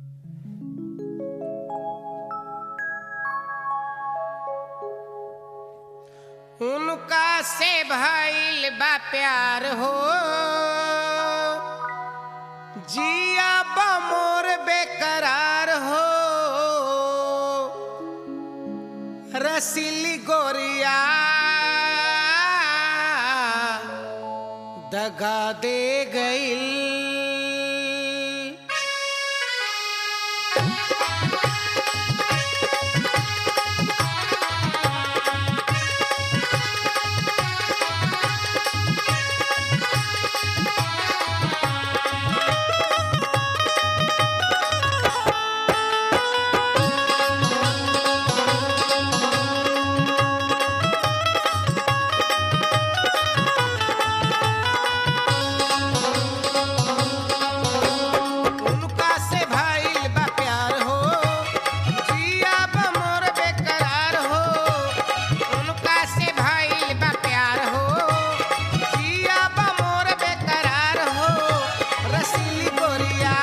उनका से भइल बा प्यार हो जिया बा मोर बेकरार हो रसीली गोरिया दगा दे गईल उनका से भइल बा प्यार हो जिया बा मोर बेकरार हो उनका से भइल बा प्यार हो जिया बा मोर बेकरार हो रसीली गोरिया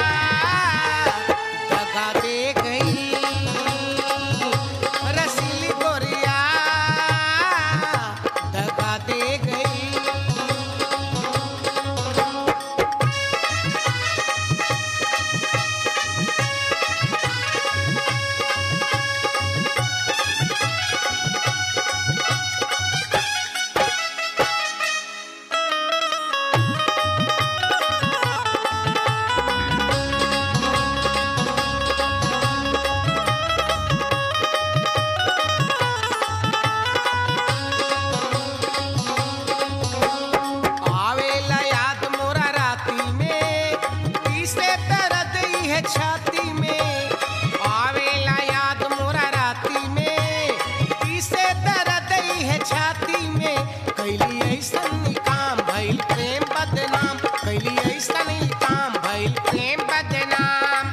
दगा दे गई रसीली गोरिया दगा दे गई आवेला याद मोरा राती में तीसरे दर्द ही है छाती में आवेला याद मोरा राती में तीसरे दर्द ही है छाती में कैली ऐसन काम भइल प्रेम बदनाम कैली ऐसन काम भइल प्रेम बदनाम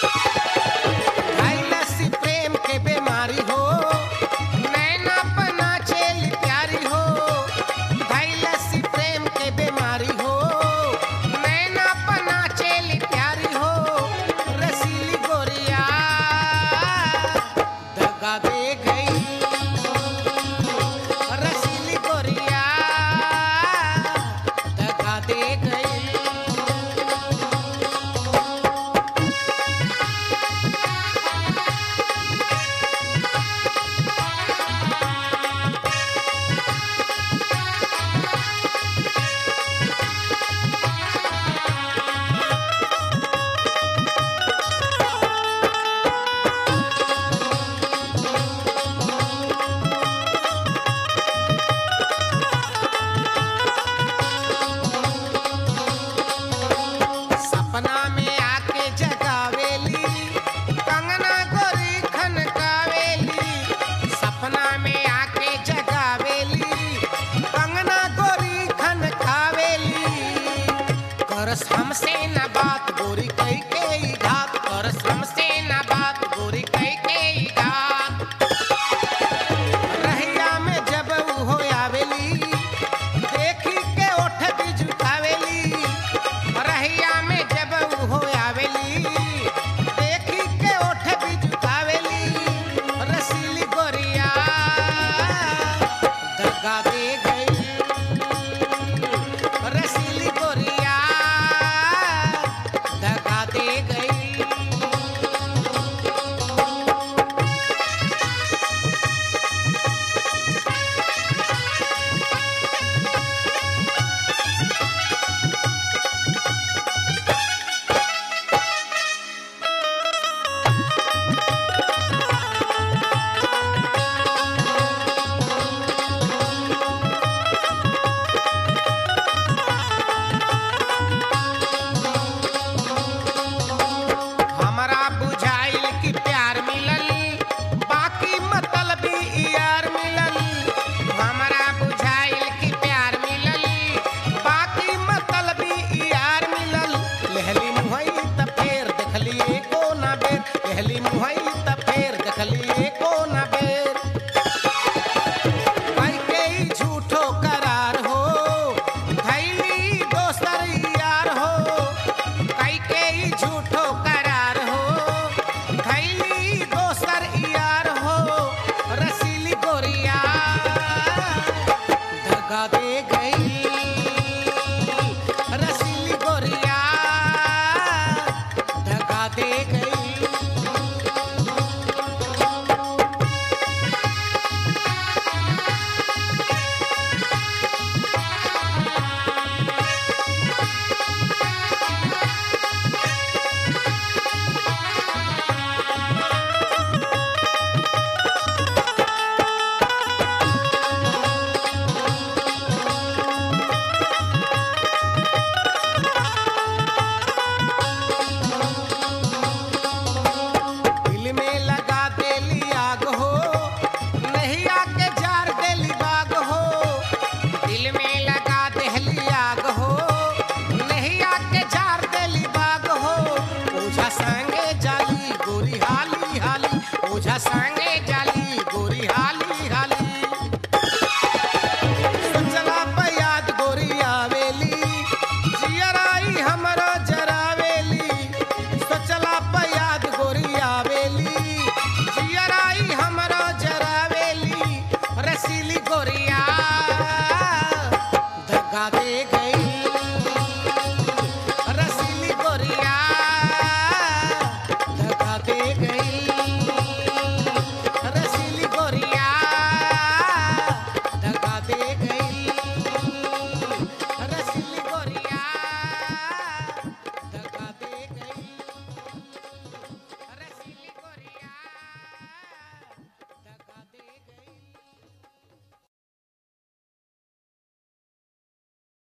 लसी प्रेम के बीमारी हो नैना पना चेल प्यारी हो लसी प्रेम के बीमारी हो नैना पना चेल प्यारी हो रसीली गोरिया दगा दे गई रसीली गोरिया दगा दे गई सपना में आके जगावेली कंगना गोरी खनकावेली सपना में आके जगावेली कंगना गोरी खनकावेली करस हमसे न बात गोरी कई के ही घात करस हमसे न बात गोरी कई के ही घात रहिया में जब ऊ हो आवेली देखी के ओठ भी झुकावेली रहिया में जब ऊ हो आवेली देखी के ओठ भी झुकावेली रसीली गोरिया दगा दे गई रसीली गोरिया दगा दे गई हमरा बुझाइल कि प्यार मिलल बाकी मतलब यार मिलल हमरा बुझाइल कि प्यार मिलल बाकी मतलब यार मिलल लहली मुहई त फेर देखली एको ना बेर लहली मुहई त फेर देखली एको ना बेर कई के ही झूठो करार हो धैली दोसर यार हो कई के ही झूठो करार हो अच्छा संग